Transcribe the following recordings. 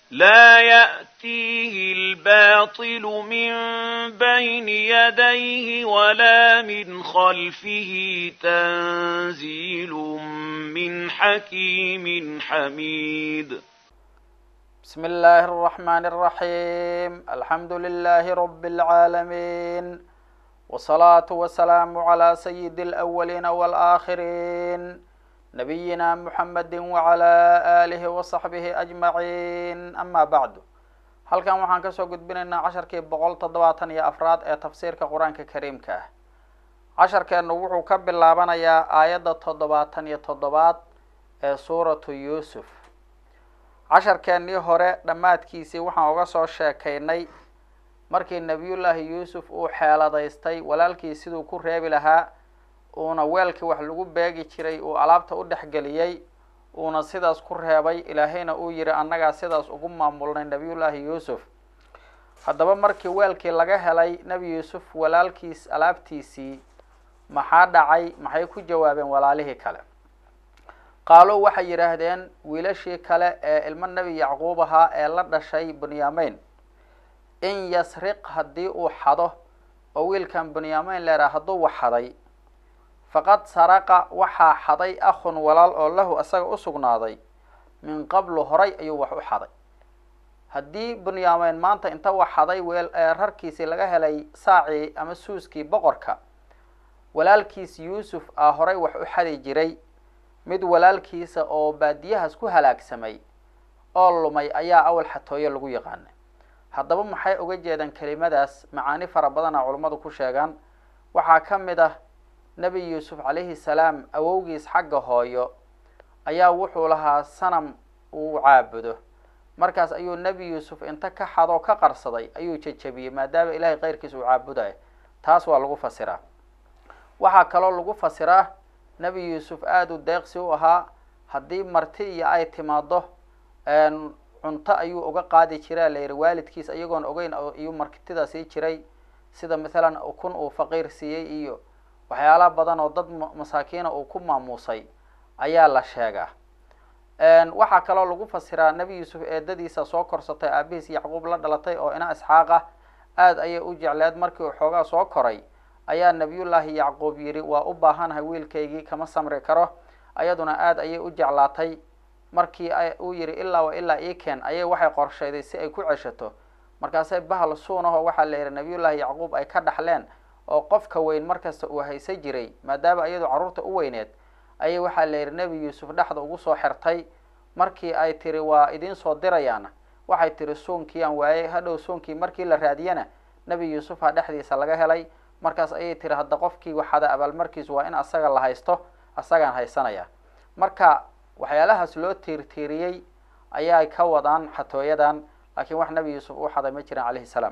لا يأتيه الباطل من بين يديه ولا من خلفه تنزيل من حكيم حميد بسم الله الرحمن الرحيم الحمد لله رب العالمين والصلاة والسلام على سيد الأولين والآخرين نبينا محمد وعلى آله وصحبه أجمعين أما بعد halkan waxaan kasoo gudbinaynaa casharkii boqol toddobaatan iyo afraad ee tafsiirka qur-aanka kariimka ah casharkeenu wuxuu ka bilaabanayaa aayadda toddobaatan iyo toddobaad ee suuratu yuusuf casharkeennii hore dhammaadkiisii waxaan uga soo sheekaynay markii nebiyullaahi yuusuf uu xeeladaystay walaalkii siduu ku reebi lahaa uuna weelkii wax lagu beegi jiray uu alaabta u dhexgeliyey uuna sidaas ku reebay ilaahayna uu yihi annagaa sidaas ugu maamulnay nebiyullaahi yuusuf haddaba markii weelkii laga helay nebi yuusuf walaalkiis alaabtiisii maxaa dhacay maxay ku jawaabeen walaalihii kale qaalo waxay yidhaahdeen wiilashii kale ee ilmo nebi yacquub ahaa ee la dhashay bunyameyn in yasriq haddii uu xado oo wiilkan bunyameyn leeraa hadduu wax xaday faqad saraqa waxaa xaday akhun walaal oo lahu isaga u sugnaaday min qablu horay ayuu wax u xaday haddii bunyameyn maanta inta wax xaday weel rarkiisii laga helay saacii ama suuskii boqorka walaalkiis yuusuf ah horay wax u xadi jiray mid walaalkiisa oo baadiyahaas ku halaagsamay oo lumay ayaa awal xatooyo lagu yaqaanay haddaba maxay uga jeedaan kelimadaas macaani fara badana culummadu ku sheegaan waxaa ka mid ah nebi yuusuf calayhi salaam awowgiis xagga hooyo ayaa wuxuu lahaa sanam uu caabudo markaas ayuu nebi yuusuf inta ka xadoo ka qarsaday ayuu jejabiyey maadaama ilaahay keyrkiisa uu caabudayo taas waa lagu fasiraa waxaa kaloo lagu fasiraa nebi yuusuf aada u deeqsi u ahaa haddii marti iyo ay timaado cunto ayuu uga qaadi jiraa la yihi waalidkiis iyagoon ogeyn iyuu martida sii jiray sida mathalan kun uu faqiir siiyey iyo waxyaala badan oo dad masaakiina uu ku maamuusay ayaa la sheegaa waxaa kaloo lagu fasiraa nebi yuusuf eedadiisa soo korsatay aabihiis yacquub la dhalatay oo ina isxaaq ah aada ayay u jecleed markii uu xoogaa soo koray ayaa nebiyullaahi yacquub yidhi waa u baahanahay wiilkaygii kama samri karo ayaduna aada ayay u jeclaatay markii uu yidhi ilaa wa ilaa iken ayay waxay qorshayday si ay ku ceshato markaasay bahal suunaho waxaa la yidhi nebiyullaahi yacquub ay ka dhaxleen oo qofka weyn markasta uu haysa jiray maadaama iyadu carruurta u weyneed ayay waxaa la yidhi nebi yuusuf dhexda ugu soo xirtay markii ay tiri waa idiin soo dirayaana waxay tiri suunkii aan waayey hadhow suunkii markii la raadiyana nebi yuusufa dhexdiisa laga helay markaas ayay tiri hadda qofkii waxada abaalmarkiisu waa in asaga la haysto asagaan haysanaya marka waxyaalahaas loo tiirtiiriyey ayay ka wadaan xatooyadan laakiin wax nebi yuusuf uu xaday ma jiran calayhi salaam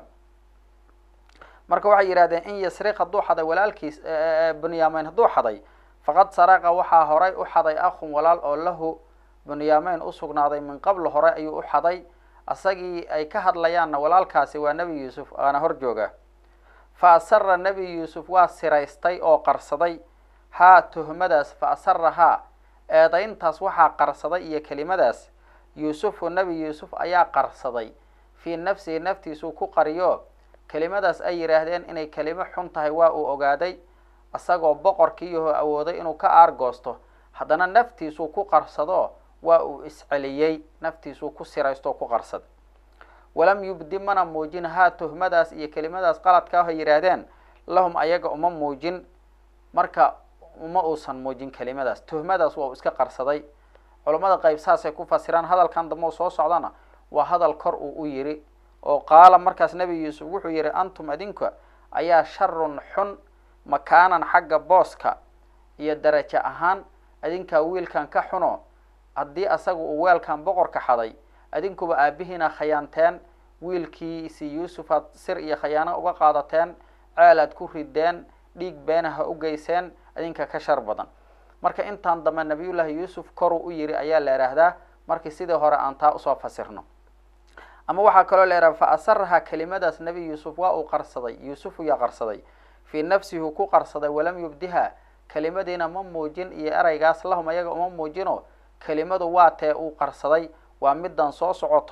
marka waxay yidhahdeen in yasriq hadduu xaday walaalkiis bunyameyn hadduu xaday faqad saraqa waxaa horay u xaday akhun walaal oo lahu bunyameyn u sugnaaday min qabl hore ayuu u xaday asagii ay ka hadlayaanna walaalkaasi waa nebi yuusuf aana hor jooga fa asara nebi yuusuf waa siraystay oo qarsaday haa tuhmadaas fa asara haa eedayntaas waxaa qarsaday iyo kelimadaas yuusufu nebi yuusuf ayaa qarsaday fii nafsihi naftiisuu ku qariyo kelimadaas ay yidhaahdeen inay kelimo xun tahay waa uu ogaaday isagoo boqorkiiyaho awooday inuu ka aargoosto haddana naftiisuu ku qarsado waa uu isceliyey naftiisuu ku siraysto ku qarsaday walam yubdi mana muujin haa tuhmadaas iyo kelimadaas qaladka ah ay yidhaahdeen lahum ayaga uma muujin marka uma uusan muujin kelimadaas tuhmadaas waa uu iska qarsaday culammada qayb saasay ku fasiraan hadalkan dambe u soo socdana waa hadal kor uu u yidhi oo qaala markaas nebi yuusuf wuxuu yidhi antum adinka ayaa sharun xun makaanan xagga booska iyo darajo ahaan adinkaa wiilkan ka xuno haddii asaga uu weelkan boqorka xaday adinkuba aabihiina khayaanteen wiilkiisi yuusufaad sir iyo khayaano uga qaadateen ceel aad ku rideen dhiig beenaha u geyseen adinka ka shar badan marka intaan dambe nabiyullaahi yuusuf koruu u yidhi ayaa la idhaahdaa markii sidii hore aan taa usoo fasirno ama waxaa kaloo la idhaha fa asaraha kelimadaas nebi yuusuf waa uu qarsaday yuusuf yaa qarsaday fii nafsihi ku qarsaday walam yubdiha kelimadiina ma muujin iyo ereygaas lahum ayaga uma muujino kelimadu waa tee uu qarsaday waa middan soo socoto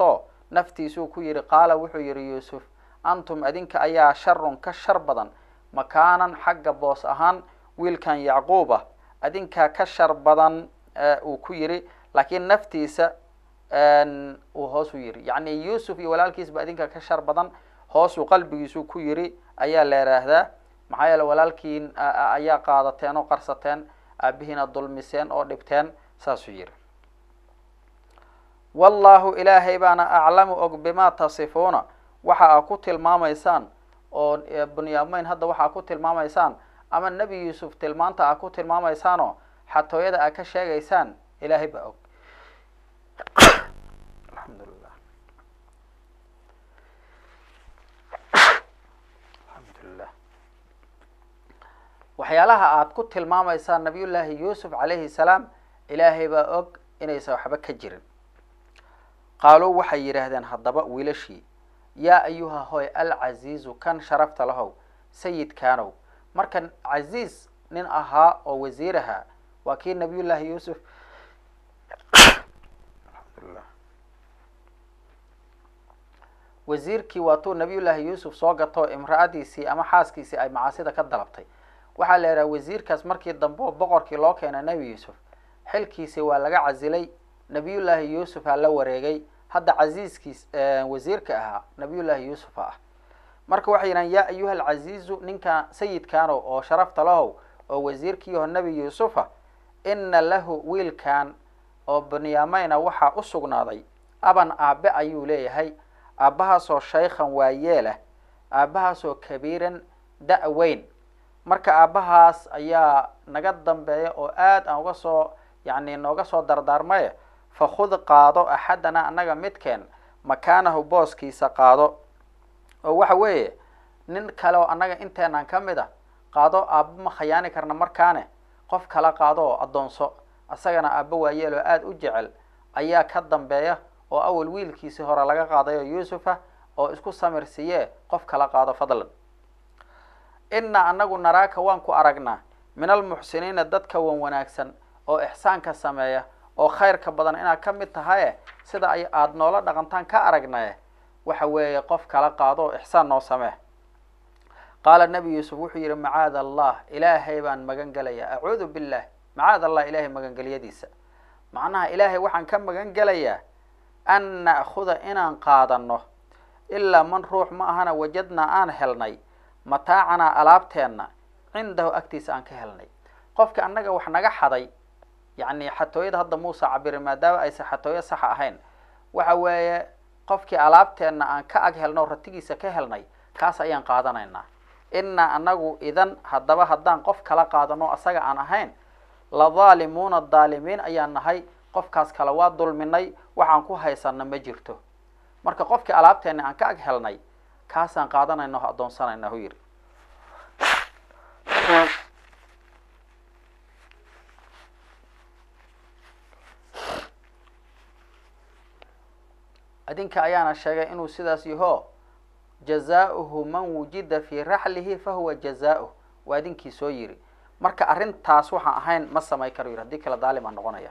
naftiisuu ku yidhi qaala wuxuu yidhi yuusuf antum adinka ayaa sharun ka shar badan makaanan xagga boos ahaan wiilkan yacquub ah adinkaa ka shar badan uu ku yidhi laakiin naftiisa uu hoos u yidhi yacni yuusuf iyo walaalkiisba adinka ka shar badan hoosuu qalbigiisuu ku yidhi ayaa la yidhaahdaa maxaa yeele walaalkiin ayaa qaadateen oo qarsateen aabihiina dulmiseen oo dhibteen saasuu yidhi wallaahu ilaahay baana aclamu og bimaa tasifuuna waxa aa ku tilmaamaysaan oo bunyaamayn hadda waxa aa ku tilmaamaysaan ama nebi yuusuf tilmaanta aa ku tilmaamaysaanoo xatooyada aa ka sheegaysaan ilaahay baa og alxamdulilah alxamdulilah waxyaalaha aad ku tilmaamaysaan nabiyullaahi yuusuf calayhi salaam ilaahay baa og inaysan waxba ka jirin qaaluu waxay yidhaahdeen haddaba wiilashii yaa ayuha hoy alcaziizu kan sharafta lahow sayidkaanow markan casiis nin ahaa oo wasiir ahaa waa kii nabiyullaahi yuusuf alxamdulilah wasiirkii waatuu nabiyullaahi yuusuf soo gato imra-adiisii ama xaaskiisii ay macaasida ka dalabtay waxaa la yidhaha wasiirkaas markii dambe oo boqorkii loo keenay nebi yuusuf xilkiisi waa laga casilay nabiyullaahi yuusufaa la wareegay hadda casiiskiis wasiirka ahaa nabiyullaahi yuusufa ah marka waxay yidhahan yaa ayuha alcaziizu ninka sayidkaanow oo sharafta lahow oo wasiirkiiho nebi yuusufa ina lahu wiilkan oo bunyaameyna waxaa u sugnaaday aban aabe ayuu leeyahay aabbahaasoo shaykhan waayeelah aabbahaasoo kabiiran da- weyn marka aabbahaas ayaa naga dambeeya oo aad aan uga soo yacni nooga soo dardaarmaye fakhud qaado axadana annaga midkeen makaanahu booskiisa qaado oo waxa weeye nin kale oo annaga inteenan ka mid a qaado aabba ma khayaani karna markaane qof kala qaado oo addoonso isagana aabba waayeel oo aada u jecel ayaa ka dambeeya oo awal wiilkiisii hore laga qaadayo yuusufa oo isku samir siiyee qof kala qaado fadlan innaa annagu naraaka waan ku aragnaa min almuxsiniina dadka wan wanaagsan oo ixsaanka sameeya oo khayrka badan inaad ka mid tahaye sida ay aada noola dhaqantaan ka aragnaye waxa weeye qof kala qaado oo ixsaan noo samee qaala nebi yuusuf wuxuu yidhi macaada allah ilaahay baan magan gelayaa acuudu billah macaad allah ilaahay magangelyadiisa macnaha ilaahay waxaan ka magan gelayaa an na'khuda inaan qaadano ilaa man ruux ma ahana wajadnaa aan helnay mataacanaa alaabteenna cindahu agtiisa aan ka helnay qofka annaga wax naga xaday yacni xatooyada hadda muusa cabiri maadaama aysan xatooyo saxa ahayn waxa weeye qofkii alaabteenna aan ka ag helno o ratigiisa ka helnay kaas ayaan qaadanaynaa innaa annagu idan haddaba haddaan qof kala qaadano asaga aan ahayn la daalimuuna daalimiin ayaan nahay qofkaas kale waa dulminay waxaan ku haysana ma jirto marka qofkii alaabteenna aan ka ag helnay kaasaan qaadanayna o addoonsanayna hu yidhi adinka ayaana sheegay inuu sidaas yaho jazaauhu man wujida fii raxlihi fahuwa jazauh waa idinkii soo yiri marka arrintaas waxaan ahayn ma samay karo yidhi haddii kale daalim aa noqonaya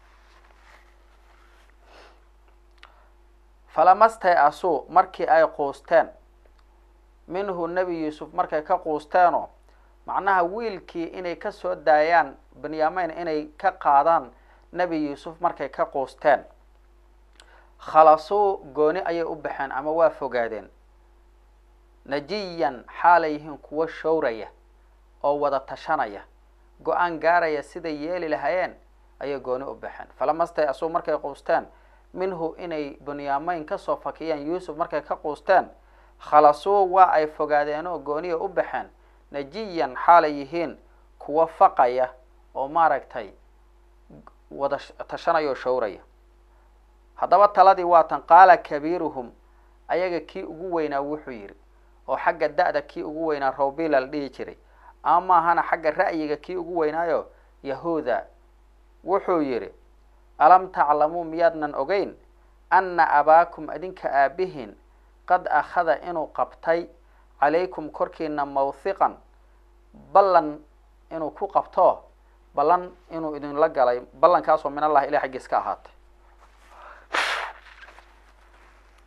falamastay asuu markii ay quusteen minhu nebi yuusuf markay ka quusteenoo macnaha wiilkii inay ka soo daayaan benyamin inay ka qaadaan nebi yuusuf markay ka quusteen khalasuu gooni ayay u baxeen ama waa fogaadeen najiyan xaalay yihiin kuwo showraya oo wada tashanaya go-aan gaaraya siday yeeli lahaayeen ayay gooni u baxeen falamastay asuu markay quusteen minhu inay bunyaamayn kasoo fakiyeen yuusuf markay ka quusteen khalasuu waa ay fogaadeen oo gooniya u baxeen najiyan xaalay yihiin kuwo faqaya oo maaragtay wada tashanaya oo showraya haddaba taladii waatan qaala kabiiruhum ayaga kii ugu weynaa wuxuu yidhi oo xagga da-da kii ugu weynaa rawbila la dhihi jiray ama maahana xagga ra'yiga kii ugu weynaayo yahuuda wuxuu yidhi alam taclamuu miyaadnan ogeyn anna abaakum idinka aabihiin qad akhada inuu qabtay calaykum korkiina mawhiqan ballan inuu ku qabto ballan inuu idinla galay ballankaasoo min allah ilah xaggiis ka ahaatay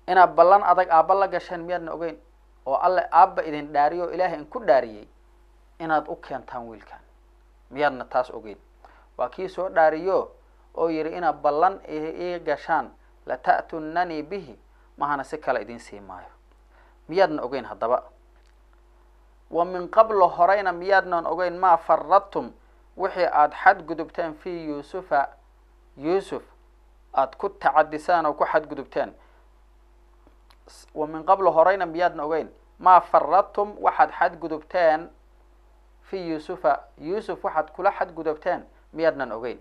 inaad ballan adag aabba la gasheen miyaadna ogeyn oo alle aabba idin dhaariyo o ilaahay in ku dhaariyey inaad u keentaan wiilkan miyaadna taas ogeyn waa kii soo dhaariyo oo yidhi inaad ballan ii gashaan lata'tunanii bihi mahana si kale idin sii maayo miyaadna ogeyn haddaba wa min qablo horeyna miyaadnan ogeyn maa faradtum wixii aada xadgudubteen fii yuusufa yuusuf aada ku tacadisaan oo ku xadgudubteen wa min qablo horeyna miyaadna ogeyn maa faradtum waxaad xadgudubteen fii yuusufa yuusuf waxaad kula xadgudubteen miyaadnan ogeyn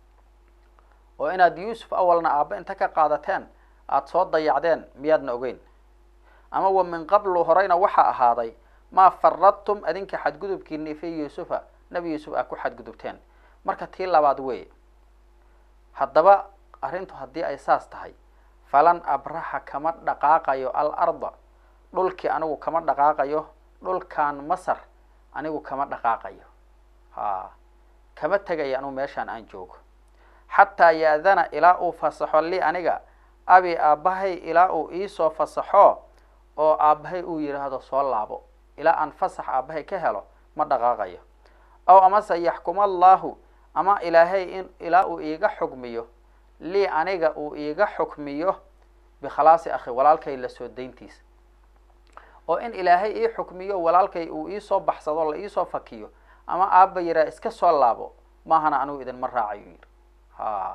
oo inaad yuusuf awalna aabba inta ka qaadateen aada soo dayacdeen miyaadna ogeyn ama wa min qablu horeyna waxaa ahaaday maa faradtum adinka xadgudubkiini fii yuusufa nebi yuusuf aad ku xadgudubteen marka tii labaad weeye haddaba arrintu haddii ay saas tahay falan abraxa kama dhaqaaqayo al arda dhulkii anigu kama dhaqaaqayo dhulkan masar anigu kama dhaqaaqayo ha kama tegaya anigu meeshaan aan joogo xataa ya-dana ilaa uu fasaxo li aniga abi aabbahay ilaa uu iisoo fasaxo oo aabbahay uu yidhaahdo soo laabo ilaa aan fasax aabbahay ka helo ma dhaqaaqayo aw amase yaxkuma allaahu ama ilaahay in ilaa uu iiga xukmiyo lii aniga uu iiga xukmiyo bikhalaasi akhi walaalkay la soo dayntiisa oo in ilaahay ii xukmiyo walaalkay uu iisoo baxsado la iisoo fakiyo ama aabba yiraa iska soo laabo maahana anigu idinma raacayo yidhi ha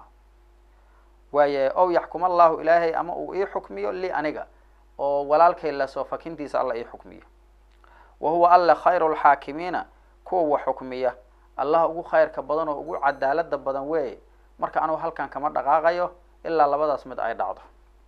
waaye ow yaxkuma allahu ilaahay ama uu ii xukmiyo li aniga oo walaalkay lasoo fakintiisa alla ii xukmiyo wa huwa alle khayru lxaakimiina kuwa wax xukmiya allah ugu khayrka badan oo ugu cadaalada badan weeye marka anugu halkan kama dhaqaaqayo ilaa labadaas mid ay dhacdo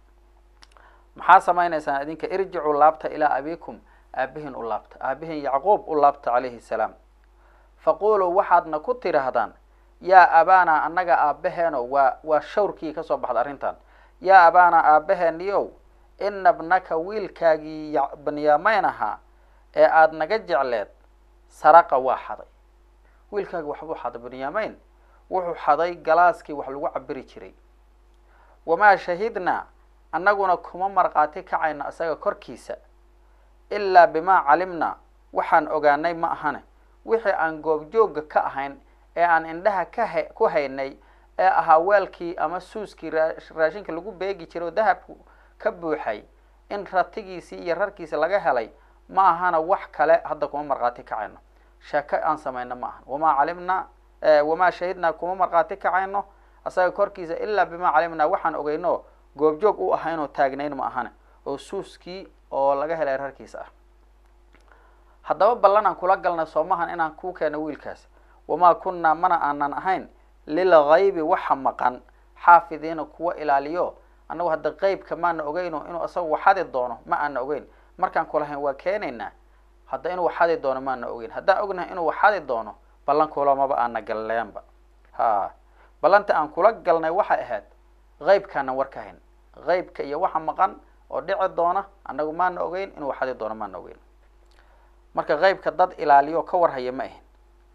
maxaa samaynaysaan idinka irjicuu laabta ilaa abikum aabihin u laabta aabihin yacquub u laabta calayhi salaam faquluu waxaadna ku tidhaahdaan yaa abaana annaga aabbaheeno waa waa shawrkii kasoo baxda arrintan yaa abaana aabbaheeniyow ina bnaka wiilkaagii banyaamayn ahaa ee aada naga jecleed saraqa waa xaday wiilkaagi waxbuu xaday banyaamayn wuxuu xaday galaaskii wax lagu cabiri jiray wamaa shahidnaa annaguna kuma markhaati kacayno isaga korkiisa ilaa bimaa calimnaa waxaan ogaanay ma ahane wixii aan goobjoogga ka ahayn ee aan indhaha ka ha ku haynay ee ahaa weelkii ama suuskii raashinka lagu beegi jiray oo dahabku ka buuxay in ratigiisii iyo rarkiisi laga helay ma ahana wax kale hadda kuma markhaati kacayno sheeko aan samayno ma ahan wamaa calimnaa wamaa shahidnaa kuma markhaati kacayno asaga korkiisa ilaa bimaa calimnaa waxaan ogeyno goobjoog u ahaynoo taagnayn ma ahane oo suuskii oo laga helay rarkiisa ah haddaba ballan aan kula galnay soomahan inaan kuu keeno wiilkaas wamaa kunnaa mana aanan ahayn lilgaybi waxa maqan xaafidiina kuwa ilaaliyo annagu hadda qeybka maana ogeyno inuu isaga waxadi doono ma aana ogeyn markaan kulahayn waa keenaynaa hadda inuu waxadi doono maana ogeyn haddaan ognahay inuu waxadi doono ballan kulamaba aana galleenba ha ballanta aan kula galnay waxay ahayd qeybkaanan war ka hayn qeybka iyo waxa maqan oo dhici doona annagu maana ogeyn inuu waxadi doono maana ogeyn marka qeybka dad ilaaliyo ka warhaya ma ahin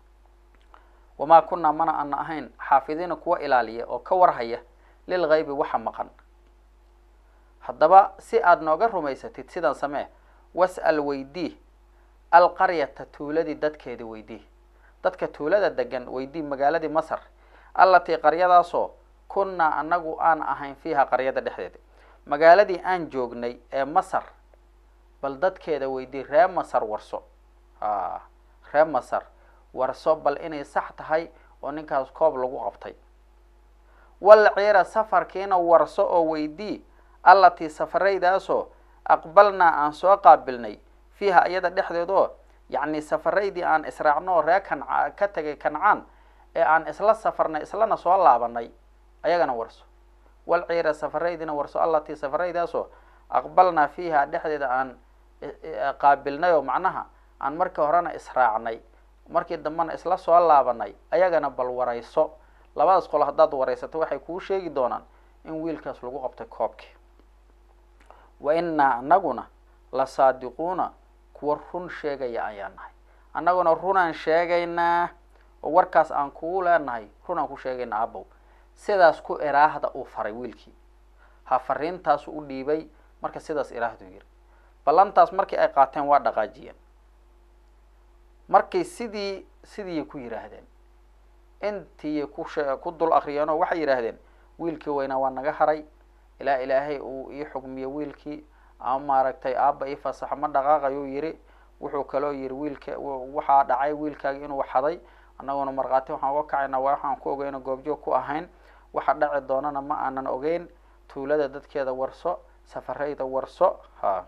wamaa kunnaa mana ana ahayn xaafidiina kuwa ilaaliya oo ka warhaya lilgaybi waxa maqan haddaba si aada nooga rumaysatid sidan samee was'al weydii alqaryata tuuladii dadkeeda weydii dadka tuulada degan weydii magaaladii masar allatii qaryadaasoo kunnaa annagu aan ahayn fiiha qaryada dhexdeeda magaaladii aan joognay ee masar bal dadkeeda weydii ree masar warso a ree masar warso bal inay sax tahay oo ninkaas koob lagu qabtay wal ciira safarkiina warso oo weydii allatii safaraydaasoo aqbalnaa aan soo qaabilnay fiiha iyada dhexdeedoo yacni safaraydii aan israacno oo ree kanca ka tegay kancaan ee aan isla safarnay islana soo laabanay ayagana warso wal ciira safaraydiina warso allatii safaraydaasoo aqbalnaa fiiha dhexdeeda aan qaabilnay oo macnaha aan markii horena israacnay markii dambena isla soo laabanay ayagana bal warayso labadaas qolo haddaad waraysato waxay kuu sheegi doonaan in wiilkaas lagu qabtay koobkii wa innaa anaguna la saadiquuna kuwa run sheegaya ayaan nahay annaguna runaan sheegaynaa oo warkaas aan kugu leenahay runaan ku sheegaynaa abow sidaas ku iraahda uu faray wiilkii ha fariintaasu u dhiibay marka sidaas ilaahdu yiri ballantaas markii ay qaateen waa dhaqaajiyeen markay sidii sidiiy ku yidhaahdeen intiiy ku she ku dul akriyeenoo waxay yidhaahdeen wiilkii weynaa waa naga haray ilaa ilaahay uu ii xugmiyo wiilkii ama maaragtay aabba ii fasaxo ma dhaqaaqayuu yidhi wuxuu kaloo yidhi wiilka waxaa dhacay wiilkaagi inuu xaday annaguna markhaati waxaan uga kacaynaa waa waxaan ku ogeyno goobjoog ku ahayn waxa dhaci doonana ma aanan ogeyn tuulada dadkeeda warso safarayda warso ha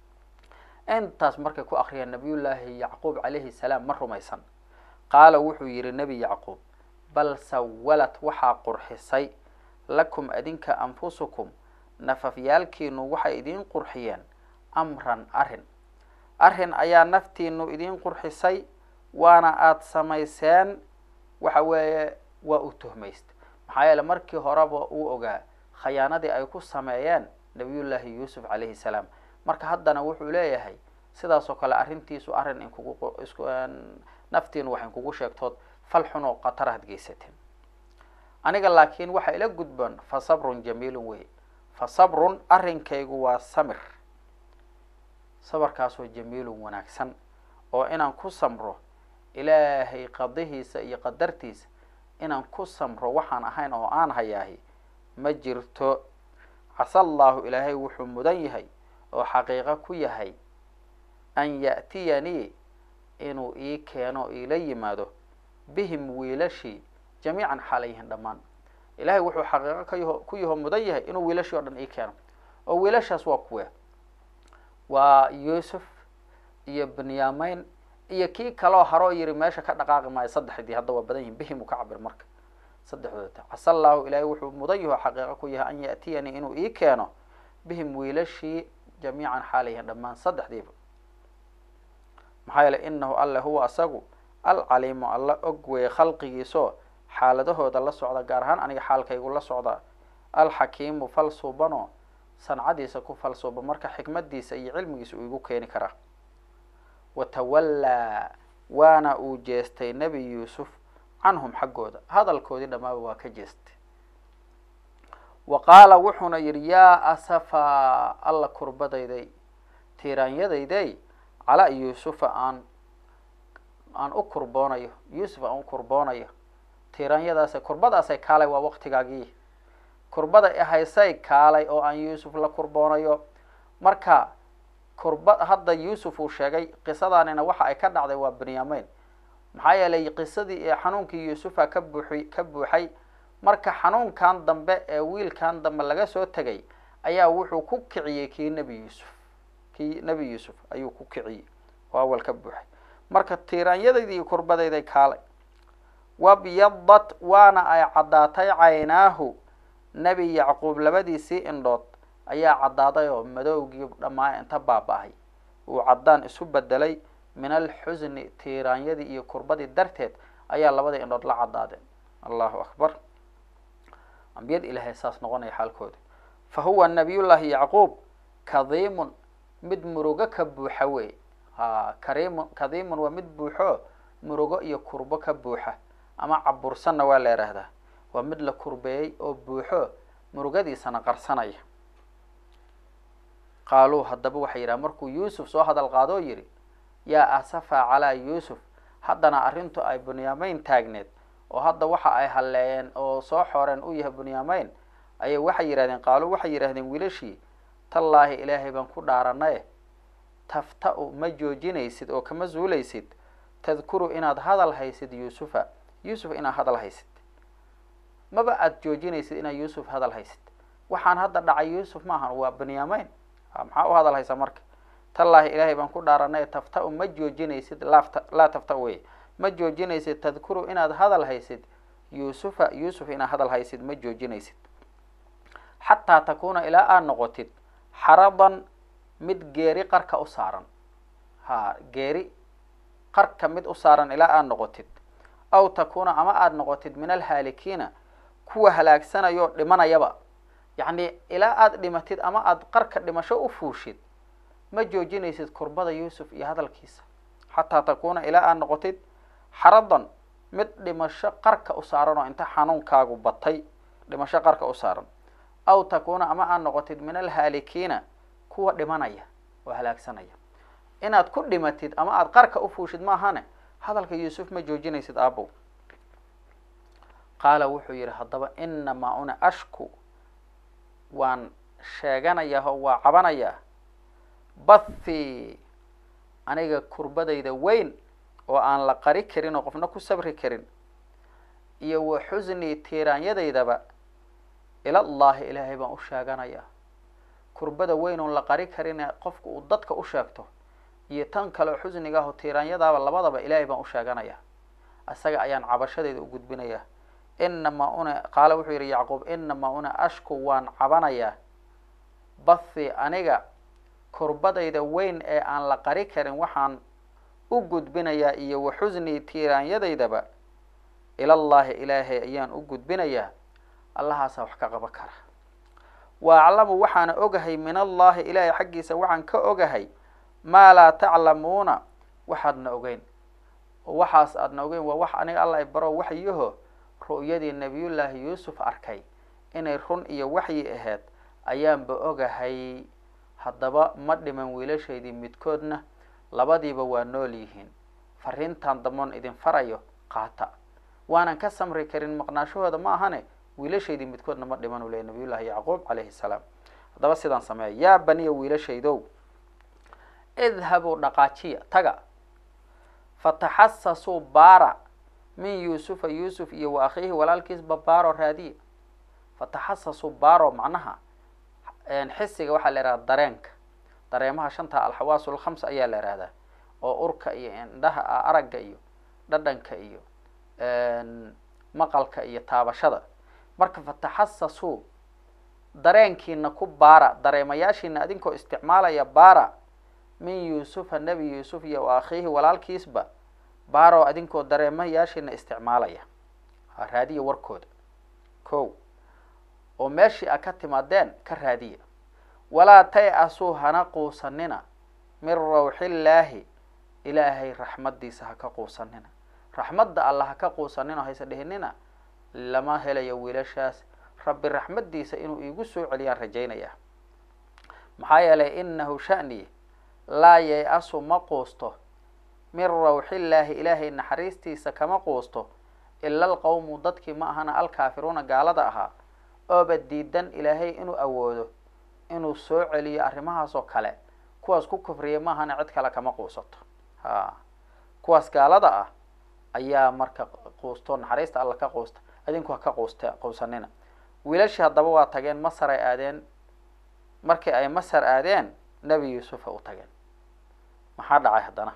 intaas markay ku akriyeen nabiyullaahi yacquub calayhi salaam ma rumaysan qaala wuxuu yidhi nebi yacquub bal sawalad waxaa qurxisay lakum adinka anfusukum nafafyaalkiinu waxay idiin qurxiyeen amran arrin arrin ayaa naftiinu idiin qurxisay waana aada samayseen waxa weeye waa u tuhmaysta maxaa yeele markii horeba uu ogaa khayaanadii ay ku sameeyeen nabiyullaahi yuusuf calayhi salaam marka haddana wuxuu leeyahay sidaas oo kale arrintiisu arrin inkugu isku naftiinu wax inkugu sheegtood fal xun oo khatar had geysateen aniga laakiin waxaa ila gudboon fa sabrun jamiilun wey fa sabrun arrinkaygu waa samir sabarkaasoo jamiilun wanaagsan oo inaan ku samro ilaahay qadihiisa iyo qadartiisa inaan ku samro waxaan ahayn oo aan hayaahi ma jirto casa allaahu ilaahay wuxuu mudan yahay oo xaqiiqo ku yahay an ya'tiyanii inuu ii keeno iila yimaado bihim wiilashii jamiican xaalayhin dhammaan ilahay wuxuu xaqiiqo ka yaho ku yaho mudan yahay inuu wiilashii o dhan ii keeno oo wiilashaas waa kuwe waa yuusuf iyo benyamin iyo kii kaloo haroo yiri meesha ka dhaqaaqi maayo saddexdii hadda waa badan yihin bihim uu ka cabir marka saddexdooda casa allaahu ilaahay wuxuu mudan yaho xaqiiqo ku yahay an ya'tiyanii inuu ii keeno bihim wiilashii jamiican xaalayhin dhammaan saddexdiiba maxaa yeele inahu alle huwa asagu alcaliimu alla og weeye khalqigiisoo xaaladahooda la socda gaar ahaan aniga xaalkaygu la socda alxakiimu falsuubano sancadiisa ku falsuuba marka xikmadiisa iyo cilmigiisa uu igu keeni karaa watawallaa waana uu jeestay nebi yuusuf canhum xaggooda hadalkoodii dhammaaba waa ka jeestay wa qaala wuxuuna yidhi yaa asafa alla kurbadayday tiiraanyadayday calaa yuusufa aan aan u kurboonayo yuusuf aan u kurboonayo tiiraanyadaasay kurbadaasay kaalay waa waqtigaagii kurbada haysay kaalay oo aan yuusuf la kurboonayo marka kurba hadda yuusuf uu sheegay qisadaanina waxa ay ka dhacday waa benyamin maxaa yeelay qisadii ee xanuunkii yuusufa ka buuxi ka buuxay marka xanuunkan dambe ee wiilkan dambe laga soo tegay ayaa wuxuu ku kiciyey kii nebi yuusuf kii nebi yuusuf ayuu ku kiciyey oo awal ka buuxay marka tiiraanyadaydii kurbadayday kaalay wabyadat waana ay caddaatay caynaahu nebi yacquub labadiisii indhood ayaa caddaaday oo madowgii dhammaa inta baaba-ay uu caddaan isu bedelay min alxusni tiiraanyadii iyo kurbadii darteed ayaa labadii indhood la caddaadeen allahu akbar ambiyad ilaahay saas noqonaya xaalkooda fa huwa nabiyullaahi yacquub kadiimun mid murugo ka buuxa wey ha kariimun kadiimun waa mid buuxo murugo iyo kurbo ka buuxa ama cabursanna waa la yidhaahdaa waa mid la kurbeeyey oo buuxo murugadiisana qarsanaya qaaluu haddaba waxay yidhaha markuu yuusuf soo hadal qaadoo yidhi yaa asafa calaa yuusuf haddana arrintu ay bunyaamayn taagneed oo hadda waxa ay halleeyeen oo soo xooreen u yahay bunyaamayn ayay waxay yidhahdeen qaaluu waxay yidhahdeen wiilashii tallaahi ilaahay baan ku dhaaranaye tafta-u ma joojinaysid oo kama zuulaysid tadkuru inaad hadal haysid yuusufa yuusuf inaad hadal haysid maba aada joojinaysid inaad yuusuf hadal haysid waxaan hadda dhacay yuusuf maahan waa benyamin maxaa u hadal haysaa marka tallaahi ilaahay baan ku dhaaranay tafta-u ma joojinaysid laafta laa tafta wey ma joojinaysid tadkuru inaad hadal haysid yuusufa yuusuf inaad hadal haysid ma joojinaysid xataa takuuna ilaa aad noqotid xaradan mid geeri qarka u saaran ha geeri qarka mid u saaran ilaa aad noqotid aw takuuna ama aada noqotid min alhaalikiina kuwa halaagsanayoo dhimanayaba yacni ilaa aada dhimatid ama aada qarka dhimasho u fuushid ma joojinaysid kurbada yuusuf iyo hadalkiisa xataa takuuna ilaa aada noqotid xaradan mid dhimasho qarka u saaran oo inta xanuunkaagu batay dhimasho qarka u saaran aw takuuna ama aada noqotid min alhaalikiina kuwa dhimanaya oo halaagsanaya inaad ku dhimatid ama aada qarka u fuushid maahane hadalka yuusuf ma joojinaysid aabow qaala wuxuu yidhi haddaba inamaa una ashku waan sheeganayaa oo waa cabanayaa bathi aniga kurbadayda weyn oo aan la qari karin oo qofna ku sabri karin iyo wa xusnii tiiraanyadaydaba ilallahi ilaahay baan u sheeganayaa kurbada weyn oon la qari karin ee qofku uu dadka u sheegto iyo tan kaleo xusniga ah oo tiiraanyadaaba labadaba ilaahay baan u sheeganayaa isaga ayaan cabashadayda u gudbinayaa inamaa una qaala wuxuu yidhi yacquub inamaa una ashku waan cabanayaa bathi aniga kurbadayda weyn ee aan la qari karin waxaan u gudbinayaa iyo wa xusnii tiiraanyadaydaba ilallahi ilaahay ayaan u gudbinayaa allahaasaa wax ka qaban kara wa aclamu waxaana ogahay min allahi ilaahay xaggiisa waxaan ka ogahay maa laa taclamuuna waxaadna ogeyn oo waxaas aadna ogeyn waa wax aniga alla baro waxyaho ru'yadii nabiyullaahi yuusuf arkay inay run iyo waxyi ahayd ayaanba ogahay haddaba ma dhiman wiilashaydii midkoodna labadiiba waa nool yihiin fariintan damoon idin farayo qaata waanan ka samri karin maqnaashahooda ma ahane wiilashaydii midkoodna ma dhiman u leey nabiyullaahi yacquub calayhi salaam haddaba sidaan sameeya yaa baniya wiilashaydow idhabuu dhaqaajiya taga fataxasasuu baara min yuusufa yuusuf iyo wa akhiihi walaalkiisba baaro raadiya fataxasasuu baaro macnaha xisiga waxaa la ihahda dareenka dareemaha shanta alxawaasu lkhamsa ayaa la ihahdaa oo urka iyo indhaha aragga iyo dhadhanka iyo maqalka iyo taabashada marka fataxasasuu dareenkiina ku baara dareemayaashiina adinkoo isticmaalaya baara min yuusufa nebi yuusuf iyo wa akhiihi walaalkiisba baaro adinkoo dareemayaashiina isticmaalaya raadiya warkooda ko oo meeshii a ka timaadeen ka raadiya walaa tay-asuu hana quusanina min rawxillaahi ilaahay raxmaddiisa ha ka quusanina raxmadda alla ha ka quusanina hayse dhihinina lama helayo wiilashaas rabbi raxmaddiisa inuu iigu soo celiyaan rajaynayaa maxaa yeelay inahu sha'ni laa yay-asu ma quusto min rawxillaahi ilaahay naxariistiisa kama quusto ila alqowmu dadkii ma ahana alkaafiruuna gaalada ahaa ooba diidan ilaahay inuu awoodo inuu soo celiyo arrimahaasoo kale kuwaas ku kufriya ma ahana cid kale kama quusato ha kuwaas gaalada ah ayaa marka quusto naxariista alla ka quusta adinku ha ka quusta quusanina wiilashii haddaba waa tageen masar ay aadeen markii ay masar aadeen nebi yuusufa u tageen maxaa dhacay haddana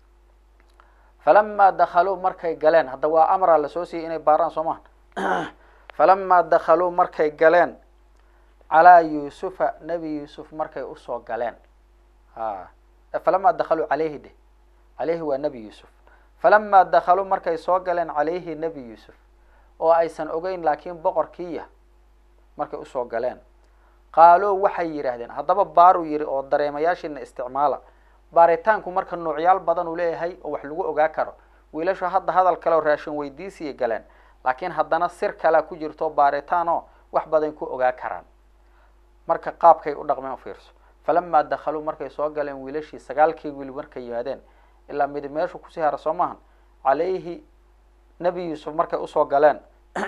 falamaa dakhaluu markay galeen hadda waa amra lasoo siiyey inay baaraan soo maha falamaa dakhaluu markay galeen calaa yuusufa nebi yuusuf markay usoo galeen a falamaa dakhaluu caleyhi de caleyhi waa nebi yuusuf falamaa dakhaluu markay soo galeen caleyhi nebi yuusuf oo aysan ogeyn laakiin boqorkiiya markay usoo galeen qaaluu waxay yidhaahdeen haddaba baaruu yidhi oo dareemayaashiina isticmaala baaritaanku marka noocyaal badan uu leeyahay oo wax lagu ogaa karo wiilashu hadda hadal kale oo raashin weydiisiyay galeen laakiin haddana sir kalea ku jirto baaritaan oo wax badan ku ogaa karaan marka qaabkay u dhaqmeen ufiirso falamaa dakhaluu markay soo galeen wiilashii sagaalkii wiil markay yimaadeen ilaa midi meeshu kusii hara soo maahan calayhi nebi yuusuf markay usoo galeen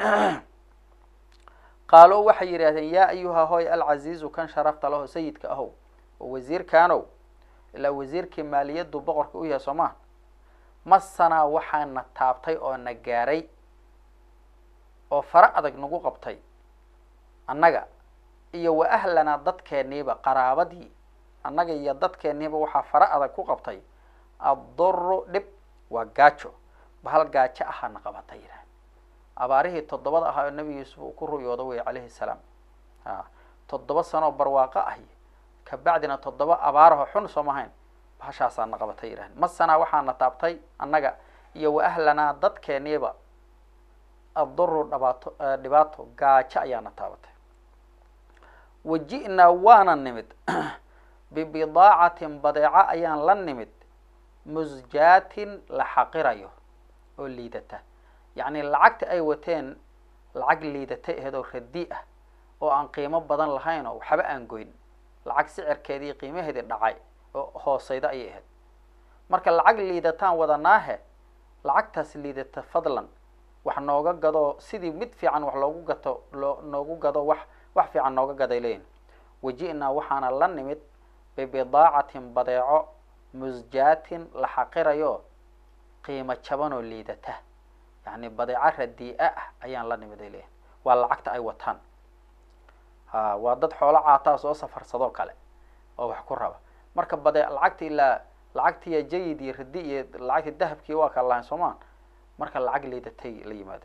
qaaluu waxay yidhaahdeen yaa ayuha hoy alcaziizu kan sharafta laho sayidka ahow oo wasiirkaanow ilaa wasiirkii maaliyaddu boqorka u yahay soo maha masanaa waxaana taabtay oo na gaaray oo fara adag nagu qabtay annaga iyo wa ahlanaa dadkeenniiba qaraabadii annaga iyo dadkeenniiba waxaa fara adag ku qabtay adduru dhib waa gaajo bahal gaajo ahaana qabatay yidhaah abaarihii toddobada ahaa oo nebi yuusuf uu ku ru'yooda wey calayhi salaam a toddoba sanoo barwaaqo ahi kabacdina toddoba abaaraho xun sooma hayn bahashaasaana qabatay yidhaahn masanaa waxaana taabtay annaga iyo wa ahlanaa dadkeenniiba adduru dhibaato dhibaato gaajo ayaana taabatay waji'naa waana nimid bibidaacatin badeeco ayaan la nimid musjaatin la xaqirayo oo liidata yacni lacagta ay wateen lacag liidata aheed oo radi ah oo aan qiimo badan lahayn oo waxba aan goyn lacag sicirkeedii qiimaheedii dhacay oo hooseyda ayay ahayd marka lacag liidataan wadanaahe lacagtaas liidata fadlan wax nooga gado sidii mid fiican wax loogu gato loo noogu gado wax wax fiican nooga gaday leeyihin waji'naa waxaana la nimid bibidaacatin badeeco musjaatin la xaqirayo qiimo jabanoo liidata yacni badeeco radii'a ah ayaan la nimid ay leeyihin waa lacagta ay wataan ha waa dad xoolo caataa soo safarsadoo kale oo wax ku raba marka bade lacagti ilaa lacagtiiya jayid iyo radi iyo lacagtii dahabkii waa kala lahayn soomaa marka lacag liidatay la yimaado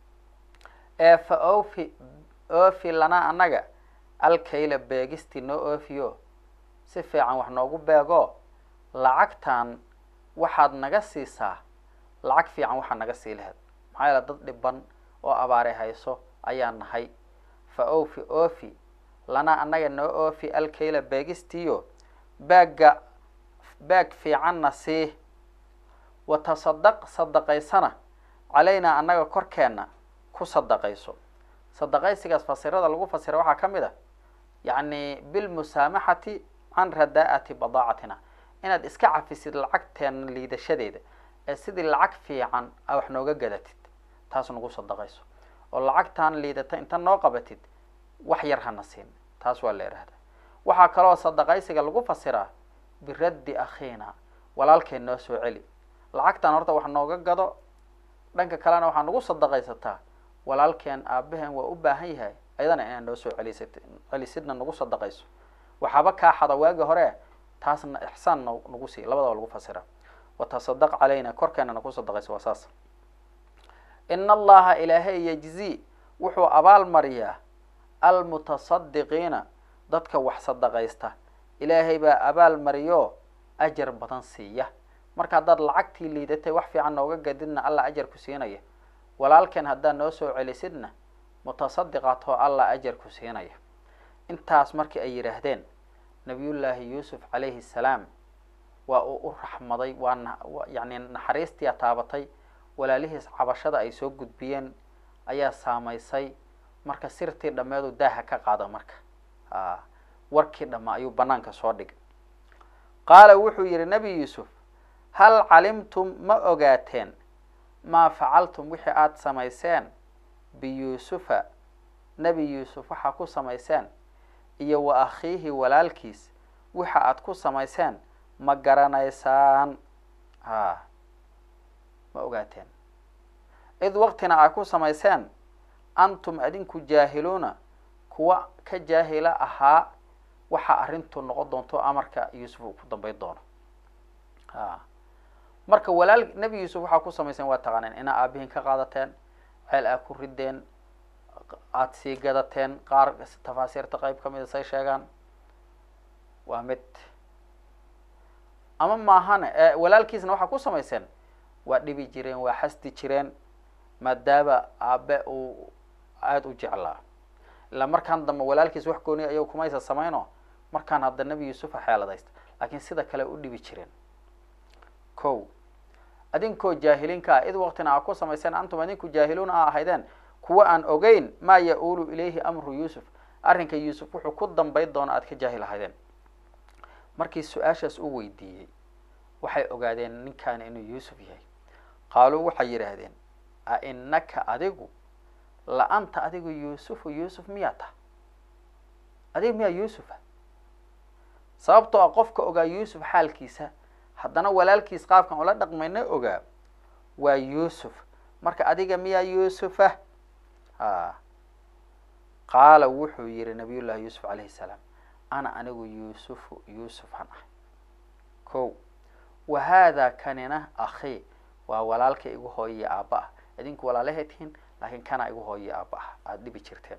ee fa ofi ofi lanaa annaga alkayla beegistii noo oofiyo si fiican wax noogu beego lacagtan waxaad naga siisaa lacag fiican waxaad naga sii laheyd maxaa yeele dad dhiban oo abaare hayso ayaa nahay fa ofi ofi lanaa annaga noo oofi alkayla beegistiiyo baagga baag fiicanna sii wa tasadaq sadaqaysana calaynaa annaga korkeenna ku sadaqayso sadaqaysigaas fasirada lagu fasira waxaa ka mid a yacni bilmusaamaxati can radaa'ati badaacatina inaad iska cafisid lacagteena liidashadeeda ee sidii lacag fiican a wax nooga gadatid taas nagu sadaqayso oo lacagtaan liidata inta noo qabatid wax yar hana siin taas waa la ihahdaa waxaa kaloo sadaqaysiga lagu fasiraa biraddi akhiina walaalkeen noo soo celi lacagtan horta wax nooga gado dhanka kalena waxaa nagu sadaqaysataa walaalkeen aabaheen waa u baahan yahay ayadana inaad noo soo celisid celisidna nagu sadaqayso waxaaba kaa xada waagi hore taasna ixsaan n nagu sii labadaba lagu fasira watasadaq calayna korkeena nagu sadaqayso waa saas ina allaha ilaahay yajzi wuxuu abaal mariyaa almutasadiqiina dadka wax sadaqaysta ilaahay baa abaal mariyo ajar badan siiya marka haddaad lacagtii liidatay wax fiican nooga gadidna allah ajar ku siinaya walaalkeen haddaad noo soo celisidna mutasadiqaatoo allah ajar ku siinaya intaas markii ay yidhaahdeen nabiyullaahi yuusuf calayhi salaam waa uu u raxmaday waa na yacni naxariistia taabatay walaalihiis cabashada ay soo gudbiyeen ayaa saamaysay marka sirtii dhammeedu daaha ka qaada marka a warkii dhamma ayuu banaanka soo dhigay qaala wuxuu yidhi nebi yuusuf hal calimtum ma ogaateen maa facaltum wixii aada samayseen biyuusufa nebi yuusuf waxaa ku samayseen iyo wa akhiihi walaalkiis waxa aada ku samayseen ma garanaysaan ha ma ogaateen id waqtina aad ku samayseen antum adinku jaahiluuna kuwa ka jaahila ahaa waxa arrintu noqon doonto amarka yuusuf uu ku dambayn doono ha marka walaal nebi yuusuf waxaa ku samayseen waa taqaaneen inaa aabihiin ka qaadateen ceel aad ku rideen aada sii gadateen qaar tafaasiirta qeyb ka mida say sheegaan waa mid ama maahane walaalkiisna waxaa ku samayseen waa dhibi jireen waa xasdi jireen maadaama aabe uu aada u jeclaa ilaa markaan dambe walaalkiis wax gooniya ayago kumaysa samayno markaan hadda nebi yuusufa xeeladaysta laakiin sida kale u dhibi jireen ko adinkoo jaahiliinka ah id waqtina aa ku samayseen antum adinku jaahiluuna a ahaydeen kuwa aan ogeyn maa ya-uulu ilayhi amru yuusuf arrinka yuusuf wuxuu ku dambayn doona aada ka jaahil ahaydeen markii su-aashaas u weydiiyey waxay ogaadeen ninkaani inuu yuusuf yahay qaaluu waxay yidhaahdeen a inaka adigu la anta adigu yuusufu yuusuf miyaa tah adiga miyaa yuusufa sababtoo ah qofka ogaa yuusuf xaalkiisa haddana walaalkiis qaabkan ula dhaqmayna ogaa waa yuusuf marka adiga miyaa yuusufa a qaala wuxuu yihi nabiy llahi yuusuf calayhi salaam ana anigu yuusufu yuusufan ah ko wa haadaa kanina akhi waa walaalka igu hooyiya aabba ah idinku walaalahay tihiin laakiin kana igu hooyiya aabba ah aada dhibi jirteen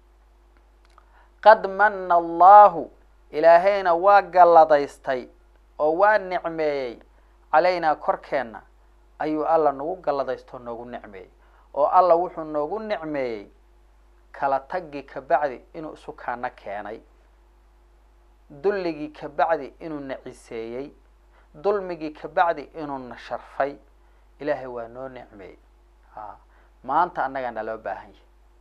qad mana allahu ilaahayna waa galladaystay oo waa nicmeeyey calaynaa korkeenna ayuu alla nagu galladaysto noogu nicmeeyey oo alla wuxuu noogu nicmeeyey kala taggi kabacdi inuu isu kaana keenay dulligii kabacdi inuu na ciseeyey dulmigii kabacdi inuu na sharfay ilaahay waa noo nicmeeyey a maanta annagaa naloo baahan yahay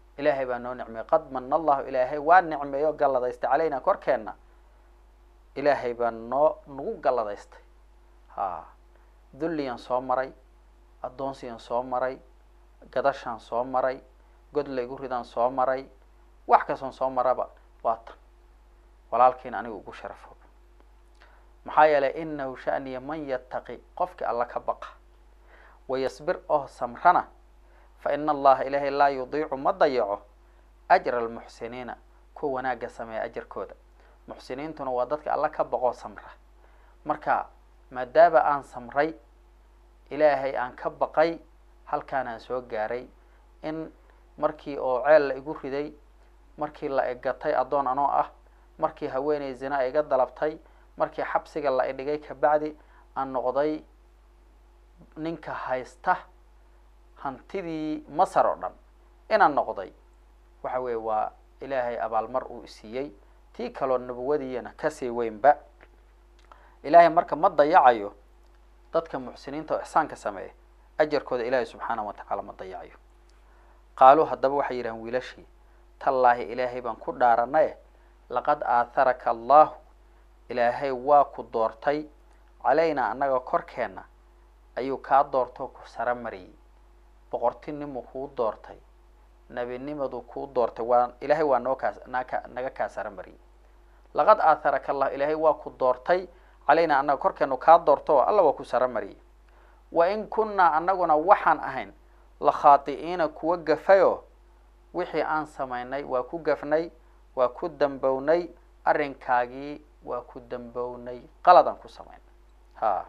ilaahay baa noo nicmeeyey qad mana allahu ilaahay waa nicmeeyo galladaystay calayna korkeenna ilaahay baa noo nagu galladaystay ha dulliyan soo maray addoonsiyan soo maray gadashaan soo maray god laygu ridaan soo maray wax kastoon soo maraba waa tan walaalkiina aniga ugu sharafo maxaa yeelay inahu shaniya man yattaqi qofkii alla ka baqa wayasbir oo samrana fa ina allaha ilaahay laa yudiicu ma dayaco ajra almuxsiniina kuwa wanaagga sameeya ajarkooda muxsiniintuna waa dadka alla ka baqoo samra marka maadaama aan samray ilaahay aan ka baqay halkaanaan soo gaaray in markii oo ceel la igu riday markii la igatay addoon anoo ah markii haweeney zina iga dalabtay markii xabsiga la idhigay kabacdi aan noqday ninka haysta hantidii masar oo dhan inaan noqday waxa weeye waa ilaahay abaalmar uu isiiyey tii kaloo nabawadiiyana kasii weynba ilaahay marka ma dayacayo dadka muxsiniinta oo ixsaanka sameeya ajarkooda ilaahay subxaanahu watacaala ma dayacayo qaaluu haddaba waxay yidhahan wiilashii tallaahi ilaahay baan ku dhaaranaye laqad aatharaka allahu ilaahay waa ku doortay calaynaa annaga korkeenna ayuu kaa doortoo ku sara mariyey boqortinimuu kuu doortay nebinimadu kuu doortay waa ilaahay waa noo kaas naaka naga kaa sara mariyey laqad aatharaka allah ilaahay waa ku doortay calaynaa annaga korkeenu kaa doorto oo alla waa ku sara mariyey wa in kunnaa annaguna waxaan ahayn la khaati'iina kuwa gafayoo wixii aan samaynay waa ku gafnay waa ku dambownay arrinkaagii waa ku dambownay qaladaan ku samaynay ha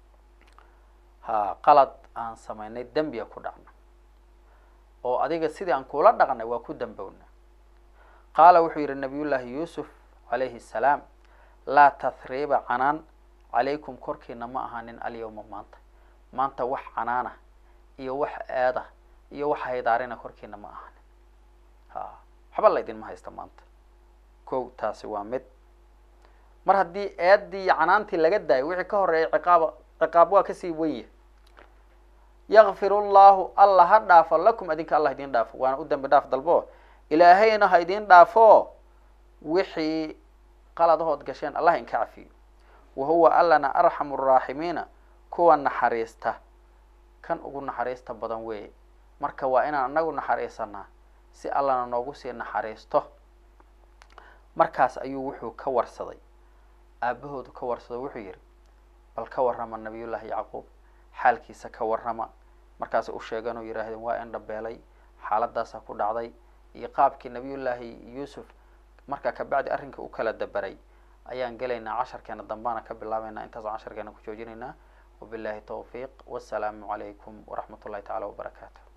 ha qalad aan samaynay dembiga ku dhacna oo adiga sidii aan kula dhaqnay waa ku dambowna qaala wuxuu yidhi nabiyullaahi yuusuf calayhi salaam laa tahriiba canaan calaykum korkiina ma ahaanin alyawma maanta maanta wax canaana iyo wax eeda iyo wax haydaarina korkiina ma ahaanin ha waxba la idinma haysta maanta ko taasi waa mid mar haddii eedii iyo canaantii laga daayo wixii ka horeeyay ciqaaba ciqaab waa kasii wenya yakfir llahu alla ha dhaafo lakum adinka allah idin dhaafo waana u dambi dhaaf dalbo ilaahayna ha idin dhaafo wixii qaladahood gasheen allah inka cafiyo wa huwa allana arxamu raaximiina kuwa naxariista kan ugu naxariista badan weeye marka waa inaan anagu naxariisanaa si allana noogu sii naxariisto markaas ayuu wuxuu ka warsaday aabahoodu ka warsado wuxuu yidhi bal ka warrama nabiyullaahi yacquub xaalkiisa ka warrama markaasay u sheegeen oo yidhaahdeen waa in dhabeelay xaaladaasaa ku dhacday iyo qaabkii nabiyullaahi yuusuf markaa kabacdi arrinka u kala daberay ayaan gelaynaa casharkeena dambaana ka bilaabeynaa intaasoo casharkeena ku joojinaynaa wabillahi tawfiiq wassalaamu calaykum waraxmat ullahi tacala wabarakaatu